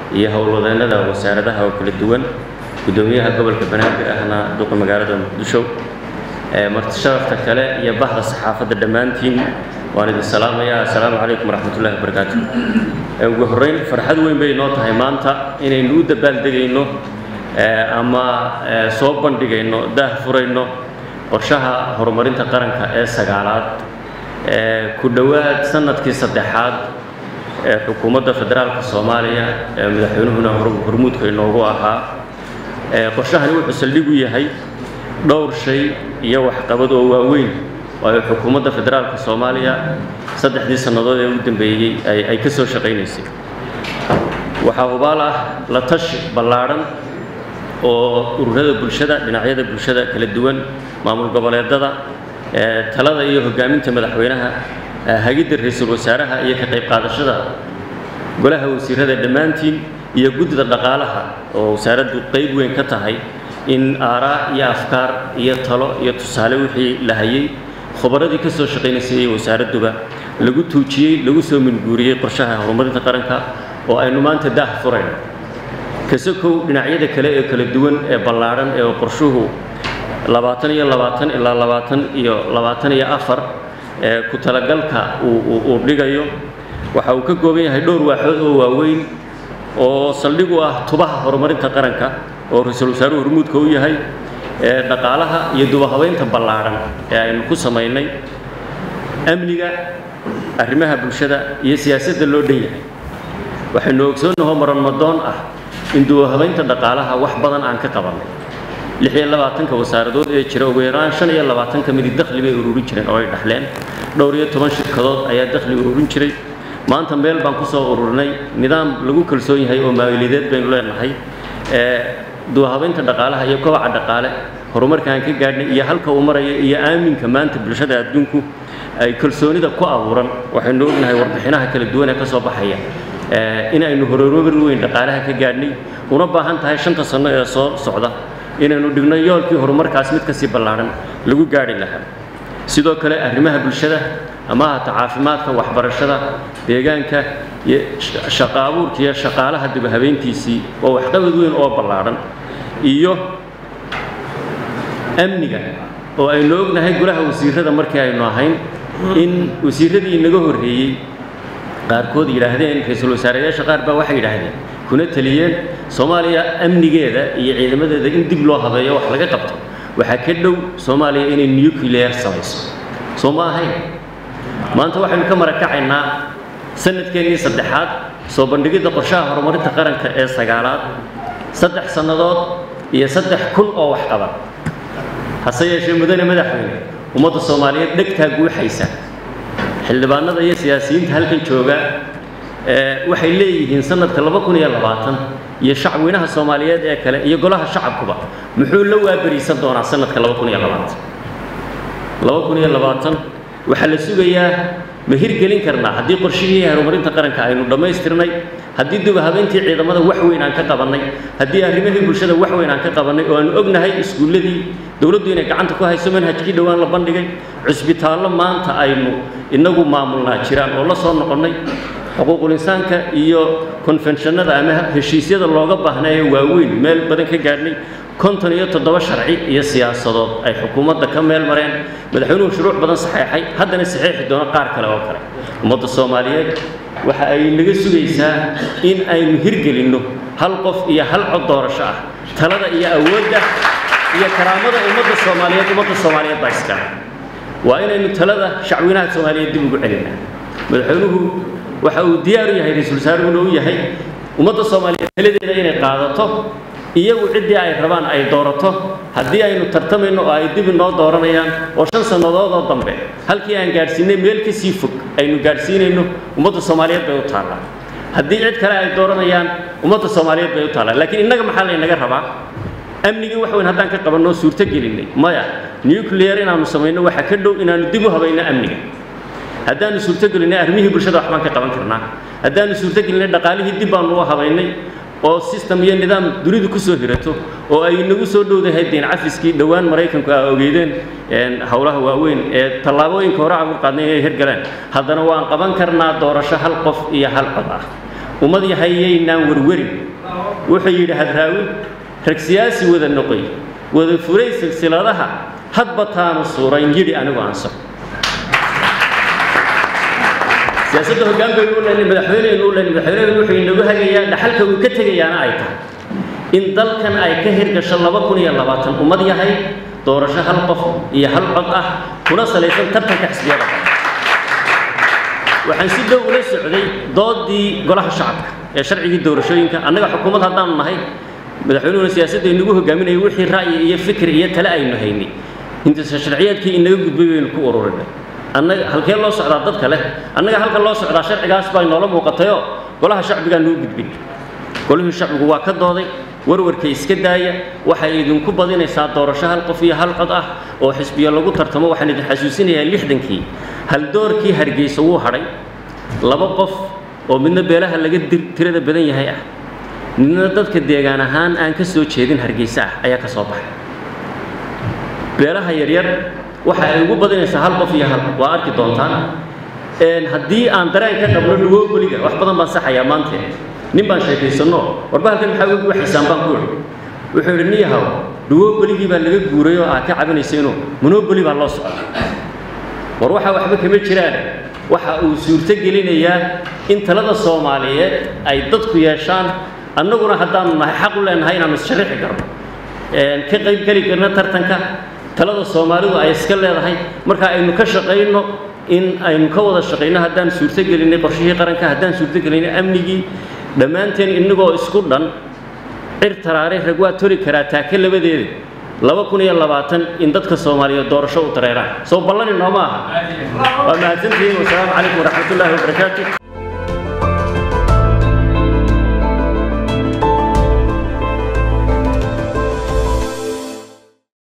iyo howlwadeennada wasaaradaha oo kala duwan guddoomiyaha gobolka banaadir ahna duqa magaalada muqdisho marti sharafta kale iyo bahda saxaafadda dhammaantiin waan idin salaamayaa assalaamu calaykum waraxmatullahi wabarakaatu ugu horreyn farxad weyn bay noo tahay maanta inaynu u dabaaldegayno ama soo bandhigayno daah furayno qorshaha horumarinta qaranka ee sagaalaad ku dhowaad sanadkii saddexaad ee xukuumadda federaalka soomaaliya ee madaxweynuhuna hormuudka inoogu ahaa qorshahani wuxuu saldhig u yahay dhowr shay iyo waxqabad oo waaweyn waayo xukuumadda federaalka soomaaliya saddexdii sannadood ee ugu dambeeyey ay ka soo shaqaynaysay waxaa hubaal ah la tashi ballaadhan oo ururada bulshada dhinacyada bulshada kala duwan maamul goboleedada talada iyo hogaaminta madaxweynaha hagidda ra-iisul wasaaraha iyo ka qayb qaadashada golaha wasiirada dhammaantiin iyo guddida dhaqaalaha oo wasaaraddu qayb weyn ka tahay in aaraa iyo afkaar iyo talo iyo tusaale wixii la hayay khubaradii ka soo shaqaynaysay iyo wasaaradduba lagu tuujiyey lagu soo minguuriyey qorshaha horumarinta qaranka oo aynu maanta daah furayno kasokow dhinacyada kale ee kala duwan ee ballaadhan ee qorshuhu labaatan iyo labaatan ilaa labaatan iyo labaatan iyo afar ee ku talagalka uu dhigayo waxa uu ka kooban yahay dhowr waaxood oo waaweyn oo saldhig u ah tubaha horumarinta qaranka oo ra-iisul wasaaruhu hormuudka u yahay ee dhaqaalaha iyo dubahabeynta ballaadhan ee aynu ku samaynay amniga arrimaha bulshada iyo siyaasadda loo dhan yahay waxaynu ogsoonnahoo maranmadoon ah in dubahabeynta dhaqaalaha wax badan aan ka qabannay lix iyo labaatanka wasaaradood ee jira ugu yaraan shan iyo labaatan ka midi dakhli bay ururin jireen oo ay dhexleen dhowr iyo toban shirkadood ayaa dakhli ururin jiray maanta meel baan ku soo ururinay nidaam lagu kalsoon yahay oo maaliyadeed baynu leenahay ee dubahabeynta dhaqaalaha iyo kobaca dhaqaale horumarkaan ka gaadhnay iyo halka uu maraya iyo aaminka maanta bulshada adduunku ay kalsoonida ku abuuran waxaynu ognahay warbixinaha kala duwan ee ka soo baxaya in aynu horumar weyn dhaqaalaha ka gaadhnay una baahan tahay shanta sanno ee soo socda inaynu dhigno yoolkii horumarkaas mid kasii ballaadhan lagu gaadhi lahaa sidoo kale arrimaha bulshada ama ahata caafimaadka waxbarashada deegaanka iyo shaqa abuurka iyo shaqaalaha dibahabeyntiisii waa waxqabad weyn oo ballaadhan iyo amniga oo aynu ognahay golaha wasiirada markii aynu ahayn in wasiiradii inaga horreeyey qaarkood yidhaahdeen ra-iisul wasaareyaasha qaar baa waxay yidhaahdeen kuna taliyeen soomaaliya amnigeeda iyo ciidamadeeda in dib loo habeeyo wax laga qabto waxaa ka dhow soomaaliya inay nuclear samayso soo ma ahayn maanta waxaynu ka marakacaynaa sanadkeennii saddexaad soo bandhigidda qorshaha horumarinta qaranka ee sagaalaad saddex sannadood iyo saddex kun oo waxqabad hase yeeshee mudane madaxweyne ummadda soomaaliyeed dhegtaa guuxaysa xildhibaanada iyo siyaasiyiinta halkan jooga waxay leeyihiin sanadka laba kun iyo labaatan iyo shacweynaha soomaaliyeed ee kale iyo golaha shacabkuba muxuu la waaberiisan doonaa sanadka laba kun iyo labaatan laba kun iyo labaatan waxaa la sugayaa ma hirgelin karnaa haddii qorshihii horumarinta qaranka aynu dhammaystirnay haddii dubahabeyntii ciidamada wax weyn aan ka qabannay haddii arrimihii bulshada wax weyn aan ka qabannay oo aanu ognahay iskuulladii dowladdu inay gacanta ku hayso manhajkii dhowaan la bandhigay cusbitaallo maanta aynu inagu maamulnaa jiraan oo la soo noqonnay xuquuqul insaanka iyo konfenshannada ama heshiisyada looga baahnaayo waaweyn meel badan ka gaadhnay konton iyo toddoba sharci iyo siyaasadood ay xukuumadda ka meel mareen madaxweynuhu shuruuc badan saxeexay haddana saxeexi doono qaar kale oo kale ummadda soomaaliyeed waxa ay naga sugaysaa in aynu hirgelinno hal qof iyo hal cod doorasho ah talada iyo awoodda iyo karaamada ummadda soomaaliyeed ummadda soomaaliyeed baa iskale waa inaynu talada shacweynaha soomaaliyeed dib ugu celinaa madaxweynuhu waxa uu diyaar u yahay ra-iisul wasaaruhuna u yahay ummadda soomaaliyeed taladeeda inay qaadato iyagu ciddii ay rabaan ay doorato haddii aynu tartamayno oo ay dib inoo dooranayaan oo shan sannadood oo dambe halkii aan gaadhsiinay meel ka sii fog aynu gaadhsiinayno ummadda soomaaliyeed bay u taallaa haddii cid kale ay dooranayaan ummadda soomaaliyeed bay u taallaa laakiin innaga maxaa laynaga rabaa amnigii wax weyn haddaan ka qabanno suurto gelinay maya nuclear inaannu samayno waxaa ka dhow inaannu dib u habayno amniga haddaannu suurto gelinay arrimihii bulshada wax baan ka qaban karnaa haddaannu suurto gelinay dhaqaalihii dib baannu u habaynay oo system iyo nidaam dunidu ku soo hirato oo ay nagu soo dhowdahay deen cafiskii dhowaan maraykanku aa ogeydeen howlaha waaweyn ee tallaabooyinka hore aan u qaadnay inay hirgaleen haddana waan qaban karnaa doorasho hal qof iyo hal cod ah ummad yahayaynaan werwerin wuxuu yidhi hadraawi rag siyaasi wada noqoy wada furay silsiladaha hadba taanu suurayn yidhi anigu aansaxo siyaasadda hoggaan baynu u lehnay madaxweyneynu u lehnay madaxweyneynu wuxuu inagu hagayaa dhaxalka uu ka tegayaana ay tahay in dalkan ay ka hirgasho laba kun iyo labaatan ummad yahay doorasho hal qof iyo hal cod ah kuna salaysan tartanka xisbiyada waxaan si dhow ula socday doodii golaha shacabka ee sharcigii doorashooyinka annaga xukuumad haddaanu nahay madaxweynuhuna siyaasadda inagu hogaaminaya wixii ra'yi iyo fikir iyo tale aynu haynay intiisa sharciyaadkii inaga gudbay baynu ku ururinay annaga halkee loo socdaa dadka leh annaga halka loo socdaa sharcigaas baa inoola muuqatayoo golaha shacbigaa nuu gudbin golihii shacbigu waa ka dooday warwarka iska daaya waxay idinku badinaysaa doorasho hal qof iyo hal cod ah oo xisbiyo lagu tartamo waxaan idin xasuusinayaa lixdankii haldoorkii hargeysa wuu hadhay laba qof oo midna beelaha laga tirada badan yahay ah midna dadka deegaan ahaan aan ka soo jeedin hargeysa ah ayaa ka soo baxay beelaha yaryar waxa ay ugu badinaysaa hal qof iyo hal waa arki doontaan haddii aan dareen ka qabno dhuwoogoliga wax badan baan saxayaa maante nin baan sheekaysanno warba halkan maxaa ugu waxaysaan baan ku idhi wuxuu idhi niyahow dhuwoogoligii baa laga guuray oo aad ka cabinaysayno monoboli baa loo socda war waxaa waxba kama jiraan waxa uu suurto gelinayaa in talada soomaaliyeed ay dadku yeeshaan annaguna haddaanu nahay xaq u leenahay inaanu isshariixi karno ka qayb geli karno tartanka talada soomaalidu ay iska leedahay marka aynu ka shaqayno in aynu ka wada shaqayno haddaan suurto gelinay qorshihii qaranka haddaan suurto gelinay amnigii dhammaanteen innagoo isku dhan cir taraare rag waa tori karaa taake labadeeda laba kun iyo labaatan in dadka soomaaliyeed doorasho u dareeraan soo ballani nooma aha waa mahadsantihiin wasalaamu calaykum waraxmatullaahi wabarakaatu